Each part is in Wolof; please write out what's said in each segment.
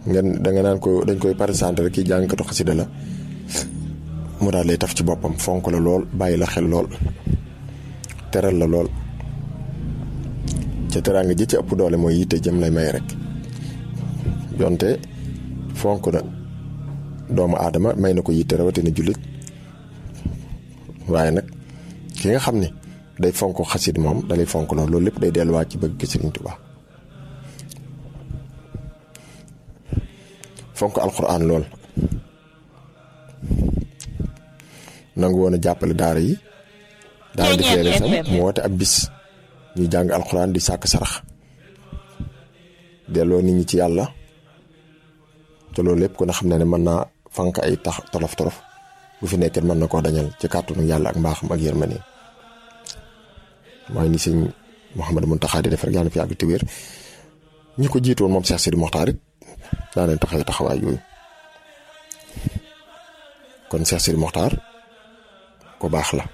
ngeen da nga naan ko dañ koy présenté rek kii jàngkatu xasida la mu daal lay taf ci boppam fonk la lool bàyyi la xel lool teral la lool ca teraanga ji ci ëpp doole mooy yitte jëm lay may rek jonte fonk na doomu aadama may na ko yitte rawatina jullit waaye nag ki nga xam ne day fonk xasid moom dalay fonk lool loolu lépp day delluwaat ci bëgg Sëriñ Tuubaa fonk alxuraan lool nangu woon a jàppale daara yi daara di feere sam mu woote ab bis ñuy jàng alxuraan di sàkk sarax delloo nit ñi ci yàlla te loolu lépp ko na xam ne ne mën naa fank ay tax tolof tolof bu fi nekkee mën na koo dañal ci kàttanu yàlla ak mbaaxam ak yërmande mooy ni sëñ Mouhamadou Mountakha di def rek yàlla fi yàgg te wér ñi ko jiitoon moom Cheikh Sidi Mokhtar it daa leen taxawee taxawaay yooyu kon Cheikh Sidi Mokhtar ko baax la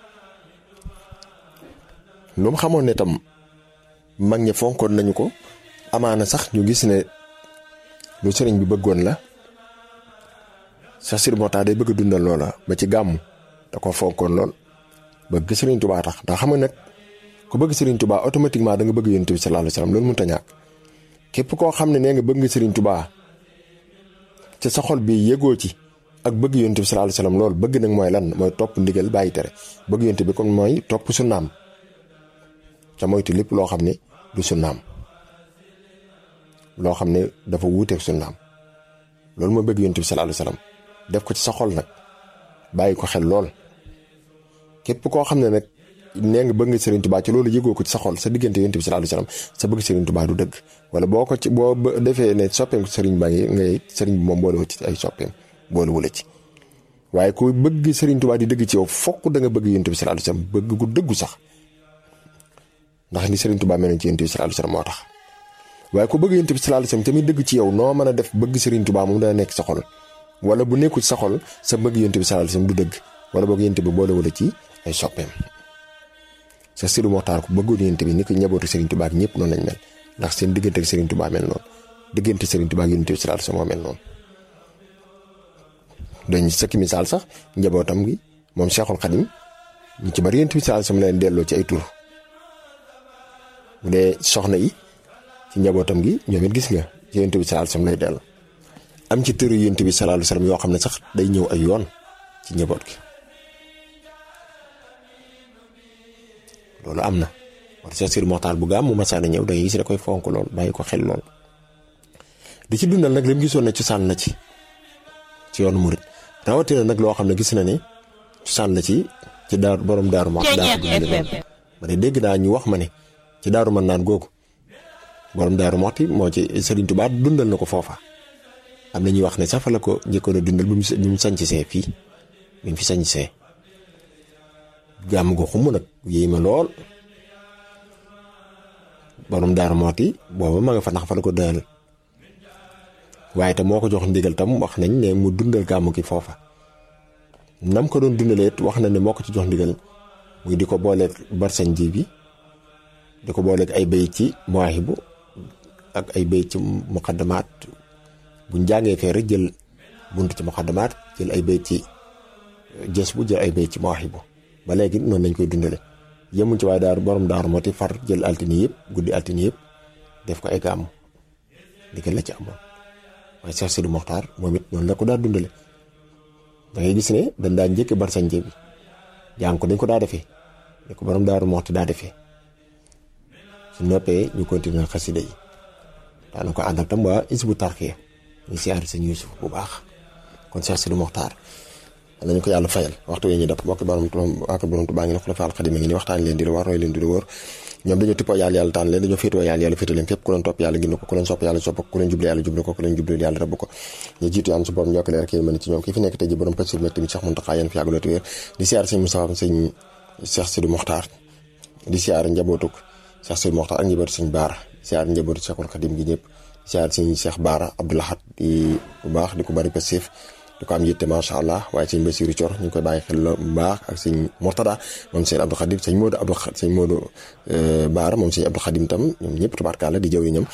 lu mu xamoon ne tam mag ñi fonkoon nañu ko amaana sax ñu gis ne lu sëriñ bi bëggoon la Cheikh Sidi Mokhtar day bëgg dundal loola ba ci gàmmu da ko fonkoon lool bëgg sëriñ Tuubaa tax ndax xam nga nag ku bëgg sëriñ Tuubaa automatiquement da nga bëgg yonent bi sallallahu alayhi wasallam loolu mënut a ñàkk képp koo xam ne nee nga bëgg nga sëriñ Tuubaa ci sa xol bi yëgoo ci ak bëgg yonent bi sallallahu alayhi wasallam loolu bëgg nag mooy lan mooy topp ndigal bàyyi tere bëgg yonent bi kon mooy topp sunnaam ca moytu lépp loo xam ne du sunnaam loo xam ne dafa wuuteeg sunnaam loolu mooy bëgg yonent bi sallallahu alayhi wasallam def ko ci sa xol nag bàyyi ko xel lool képp koo xam ne nag nee nga bëgg nga Serigne Touba ci loolu yëgoo ko ci sa xol sa diggante yonent bi sallallahu alayhi wasallam sa bëgg Serigne Touba du dëgg wala boo ko ci boo defee ne soppeem Serigne baa ngi ngay Serigne bi moom boole ci ay soppeem boole wula ci waaye ku bëgg Serigne Touba di dëgg ci yow fokk da nga bëgg yonent bi sallallahu alayhi wasallam bëgg gu dëggu sax ndax ni Serigne Touba mel ci yonent bi sallallahu alayhi wasallam moo tax waaye ku bëgg yonent bi sallallahu alayhi wasallam tamit dëgg ci yow noo mën a def bëgg Serigne Touba moom dana nekk sa xol wala bu nekkul sa xol sa bëgg yonent bi sallallahu alayhi wasallam du dëgg wala boog yonent bi boole wala ci ay soppeem sa Sidi Mokhtar ku bëggoon yonent bi ni ko ñabootu Serigne Touba ak ñëpp noonu lañ mel ndax seen diggante ak Serigne Touba mel noonu diggante Serigne Touba ak yonent bi sallallahu alayhi wasallam moo mel noonu. dañ sëkki misaal sax njabootam gi moom Cheikhul Khadim ñu ci bari yonent bi sallallahu alayhi wasallam leen delloo ci ay tur bu dee soxna yi ci njabootam gi ñoom it gis nga ci yonent bi sallallahu alayhi wasallam lay delloo am ci tëru yonent bi sallallahu alayhi wasallam yoo xam ne sax day ñëw ay yoon ci njaboot gi. loolu am na war Cheikh Sidi Mokhtar bu gaam mu masaana ñëw da ngay gis da koy fonk lool bàyyi ko xel lool di ci dundal nag li mu gisoon ne cosaan la ci ci yoonu murit rawatina nag loo xam ne gis na ne cosaan la ci ci daaru borom daaru ma daaru ma ne dégg naa ñu wax ma ne ci daaru man naan googu borom daaru moxti moo ci Serigne Touba dundal na ko foofa am na ñuy wax ne sax fa la ko njëkkoon a dundal bi mu bi mu sanc see fii bi mu fi sanc see gàmm gu xumb nag yéey ma lool borom daaru mooti booba ma nga fa nax fa la ko dënal waaye te moo ko jox ndigal tam wax nañ ne mu dundal gàmm gi foofa nam ko doon dundalee wax na ne moo ko ci jox ndigal muy di ko booleeg barsañ ji bi di ko booleeg ay bayit ci muwaahibu ak ay bayit ci muqaddamaat buñ jàngee fee rek jël bunt ci muqaddamaat jël ay bayit ci jës bu jël ay bayit ci muwaahibu ba léegi noonu lañ koy dundale yemuñ ci waaye daaru borom daaru moo ti far jël altine yëpp guddi altine yëpp def ko ay gàmm ndigal la ci amoon waaye Cheikh Sidi Mokhtar moom it noonu la ko daa dundale da ngay gis ne dañ daa njëkk barsanje bi jàng ko dañ ko daa defee ne ko borom daaru moxti daa defee su noppee ñu continuer xasida yi daana ko ànd ak tam waa isbu tarxiya ñu siyaari sëñ Yuusuf bu baax kon Cheikh Sidi Mokhtar nañu ko yàlla fayal waxtu wi ñu def bokk borom ak borom Tuubaa ngi ne xulafa al xadim ngi ni waxtaan leen di lu war roy leen di lu wóor ñoom dañoo tippoo yàlla yàlla tànn leen dañoo féetoo yàlla yàlla féetoo leen fépp ku leen topp yàlla gindi ko ku leen sopp yàlla sopp ko ku leen jublu yàlla jublu ko ku leen jublu yàlla rëbb ko ñu jiitu yàlla su borom ñokk leer kii mën ci ñoom kii fi nekk tey ji borom pasir mek tamit Cheikh Mountakha yéen fi yàgg loolu wér di siyaar sëñ Moustapha sëñ Cheikh Sidi Mokhtar di siyaar njabootuk Cheikh Sidi Mokhtar ak njabootu sëñ Baara siyaar njabootu Cheikhul Khadim gi ñëpp siyaar sëñ Cheikh Baara Abdoulahat di bu baax di ko bari passif di ko am yitte macha allah waaye sëñ Basiru Cor ñu ngi koy bàyyi xel bu baax ak sëñ Mortada moom sëñ Abdou Khadim sëñ Modou Abdou sëñ Modou Baara moom sëñ Abdou Khadim tam ñoom ñëpp tubaarkàlla di jëw yi ñoom